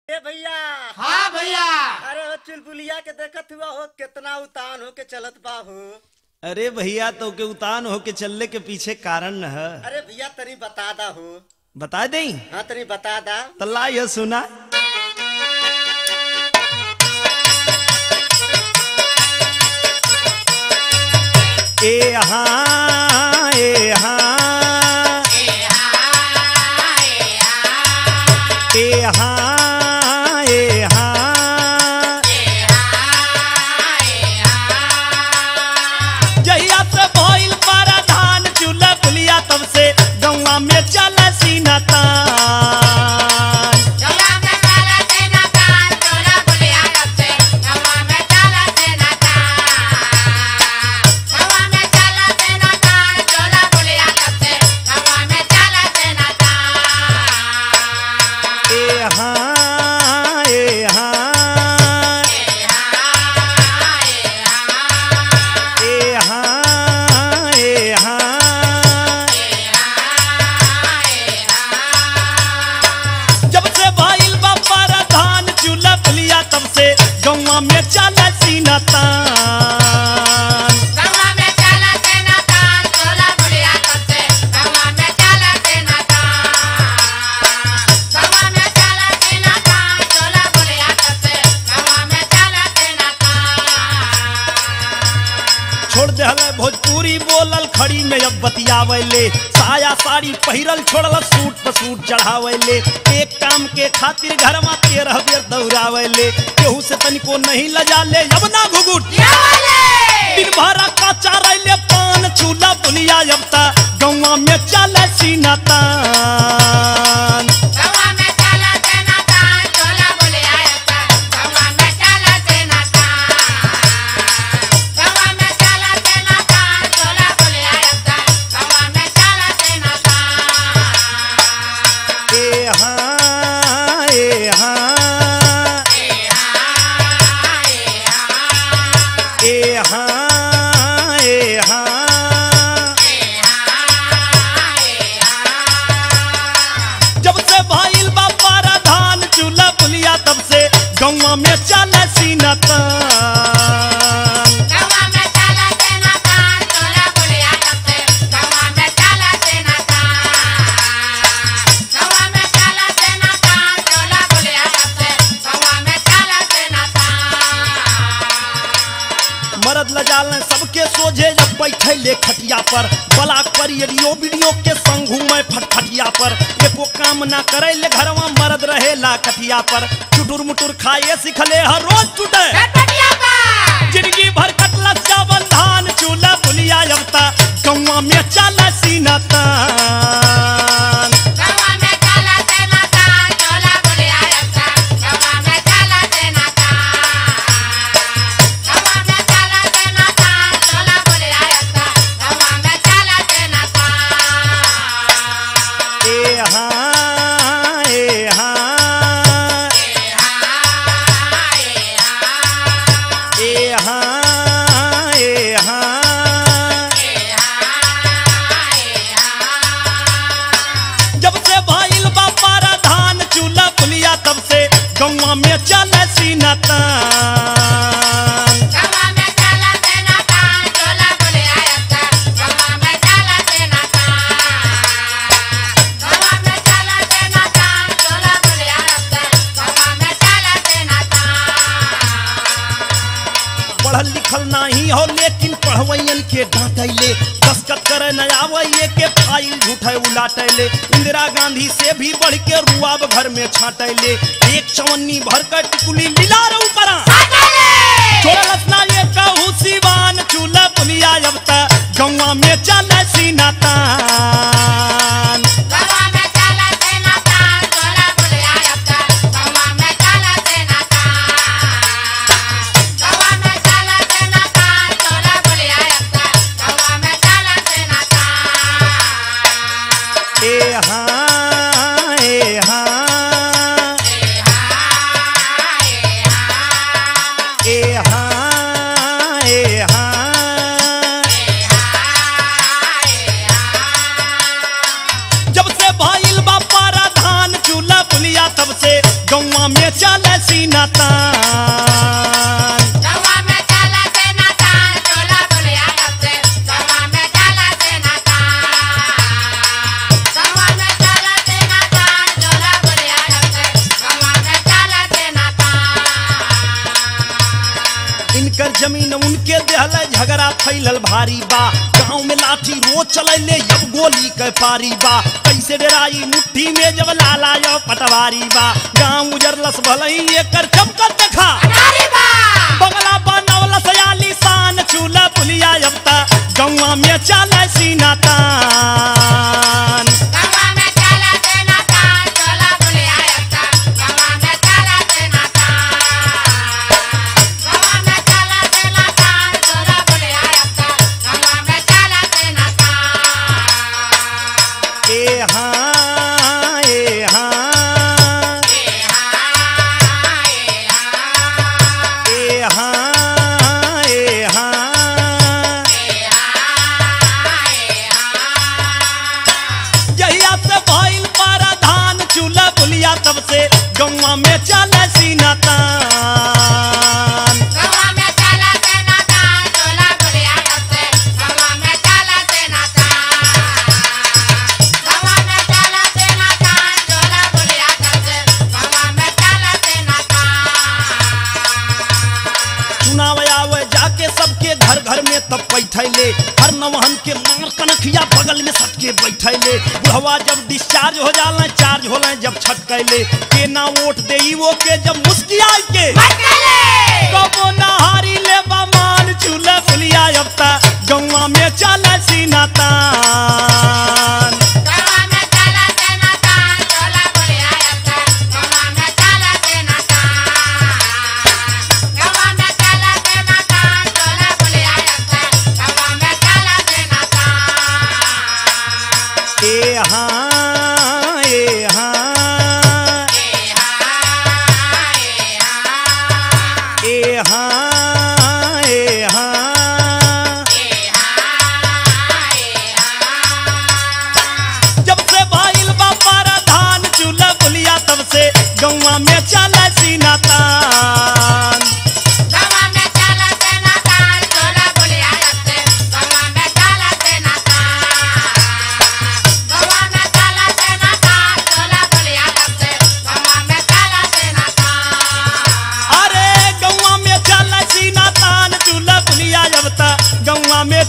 ए भैया हाँ भैया अरे हो चुलबुलिया के देखत हुआ हो कितना उतान हो के चलत बा हो अरे भैया तो के उतान होके चलने के पीछे कारण न है अरे भैया तनी बता दा हो बता दई हाँ तनी बता दा तल्ला यह सुना ए हाँ ए हाँ ए हाँ ए हाँ जहिया से भइल पारा धान चूल्हा पुलिया तब से गौवा में चल सीना तान ए हाँ ए हाँ ए हाँ ए हाँ जब से भइल बा पारा धान चूल्हा पुलिया तब से गौवा में चल सीना तान छोड़ देहले भोजपुरी बोलल खड़ी में अब बतियावले साया साड़ी पहिरल छोड़ल सूट पर सूट चढ़ावले एक काम के खातिर घर में तेरह बेर दौड़ावले केहू से तनिको नहीं लजा ले अब ना घुघुट दिन भरा कच्चा रैले पान चूल्हा पुलिया अब ता गौवा में चल सीना तान ए हाँ ए हाँ ए हाँ ए हाँ जब से भइल बा पारा धान चूल्हा पुलिया तब से गौवा में चल सीना तान मरद लजाल सबके सोझे जब बैठे ले खटिया पर बला पर रेडियो वीडियो के संग घूमे फटफटिया पर एको काम ना करे ले घरवा मरद रहे ला कटिया पर चुटुर मुटुर खाए सिखले हर रोज टूटे जिंदगी भर कटला चावल धान चूल्हा पुलिया अबता गौवा में चल सीना तान ए हाँ ए हाँ ए हाँ ए हाँ जब से भइल बा पारा धान चूल्हा पुलिया तब से गौवा में चल सीना तान पढ़ल लिखल नाही हो लेकिन पढ़वैयन के डांटैले दस्खत करे न आवैये के फाइल झूठे उलाटैले इंदिरा गांधी से भी बढ़ के रुआब घर में छाटैले एक चवन्नी भर कर टिकुली मिला रहू करा छोड़लस ना ये कहू सिवान चूल्हा पुलिया अब तक गौवा में चल सीना तान ए हाँ ए हाँ ए हाँ ए हाँ चल सीना तान गवा में चला से नातान चोला बुलिया कसे गवा में चला से नातान गवा में चला से नातान चोला बुलिया कसे गवा में चला से नातान इनकर जमीन उनके देहल झगड़ा फैलल भारी बा गांव में लाठी रोज चलैले अब गोली के पारी बा कैसे डराई मुट्ठी में जब लाला यो पटवारी बा गांव उजरलस भलई एकर चमकत देखा अरे बा बंगला बनवला सयाली शान चूल्हा पुलिया अब ता गौवा में चल सीना तान गवा में चला से नातान चोला बुलिया कसे गवा में चला से नातान गवा में चला से नातान चोला बुलिया कसे गवा में चला से नातान ए हाँ ए हाँ ए हाँ ए हाँ जहिया से भइल धान चूल्हा बुलिया तब से गौवा में चल सीना तान चुनाव आवे जाके सबके घर घर में तब बैठैले हर नवहन के मार कनखिया बगल में सटके बैठैले बुढ़वा जब डिस्चार्ज हो जाला चार्ज होला जब छटकैले के ना वोट देई वो के जब मुस्किया के कबो नहारी ले मान चूल्हा बुलिया अब ता गौवा में चल सीना तान ए हाँ ए हाँ ए हाँ ए हाँ जब से भइल बा धान चूल्हा बुलिया तब से गौवा में चल सीना तान अरे गौवा में चल सीना तान चूल्हा बुलिया जब ता गौवा में